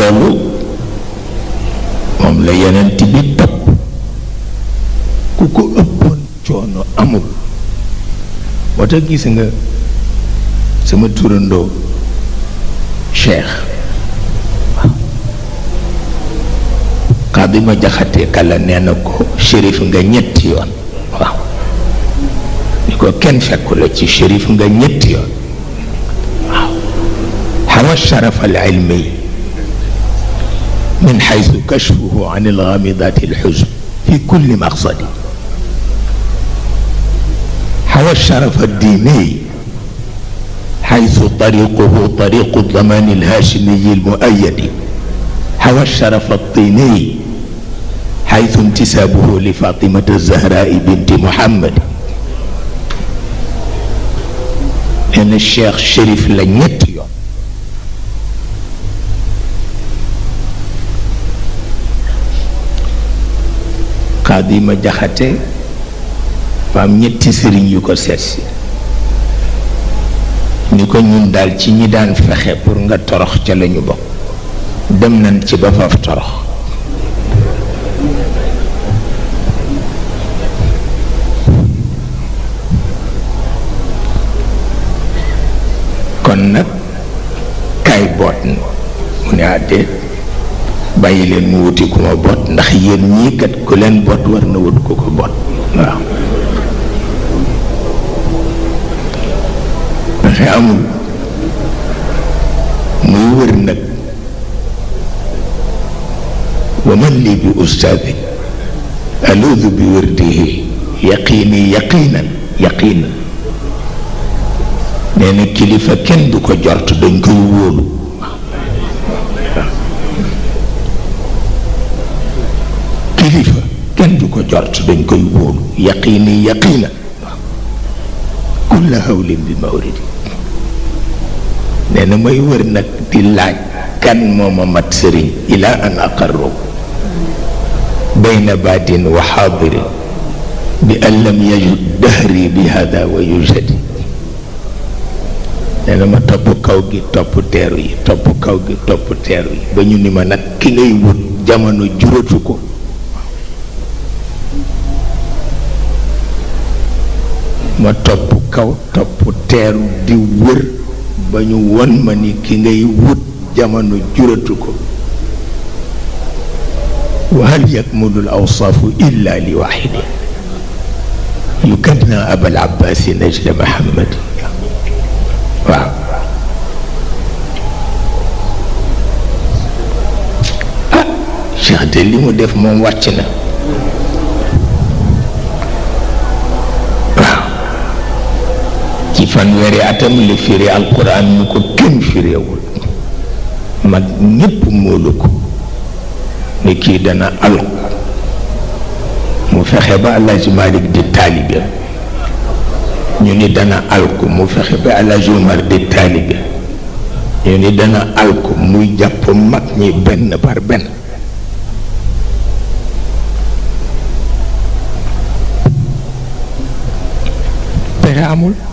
loolu moom la yonent bi topp ku ko ëppoon coono amul moo tax gis nga sama turandoo cheikh xaadi ma jaxate kala nee na ko shérif nga ñetti yoon waaw ni ko kenn fekku la ci shérif nga ñetti yoon waaw xawa sharaf al ilmi min xaysu kashfuhu an algamidat alxuzn fi kulli maqsadi حوى الشرف الديني حيث طريقه طريق الضمان الهاشمي المؤيد حوى الشرف الطيني حيث انتسابه لفاطمة الزهراء بنت محمد لأن الشيخ شريف لن يتيو قادمة جحته fa am ñetti sëriñ yu ko seetsi ni ko ñun daal ci ñi daan fexe pour nga torox ca lañu bokk dem nañ ci ba faf torox kon nag kaay boot na mu ne àddee bàyyi leen mu wuti ku ma boot ndax yéen ñii kat ku leen boot war na wut ku ko boot waaw pexe amul muy wër nag wa man lii bi ustaadi aluudu bi wërdihi yaqiini yaqiinan yaqiinan nee na kilifa kenn du ko jort dañ koy wóolu kilifa kenn du ko jort dañ koy wóolu yaqiini yaqiinan kulla hawlin bi mawridi nee na may wër nag di laaj kan mooma mat sëriñ ila an aqarru bayna baadin wa xaadirin bi an lam yajud dahri bi hada wa yujadi nee na ma topp kaw gi topp teeru yi topp kaw gi topp teeru yi ba ñu ni ma nag ki ngay wut jamono juratu ko ma topp kaw topp teeru di wër ba ñu won ma ni ki ngay wut jamono juratu ko wa hal yakmulu l awsaafu illa li waxidi yukanna abal abbaasi najla mahamad waaw ah cheikh de li mu def moom wàcc na ci fanweeri atam la firi alquran ñu ko kenn firéewul mag ñépp móolu ko ni kii dana alku mu fexe ba Alaaji Malik di taalibe ñu ni dana alku mu fexe ba Alaaji Umar di taalibe ñu ni dana alku muy jàpp mag ñi benn par benn pexe amul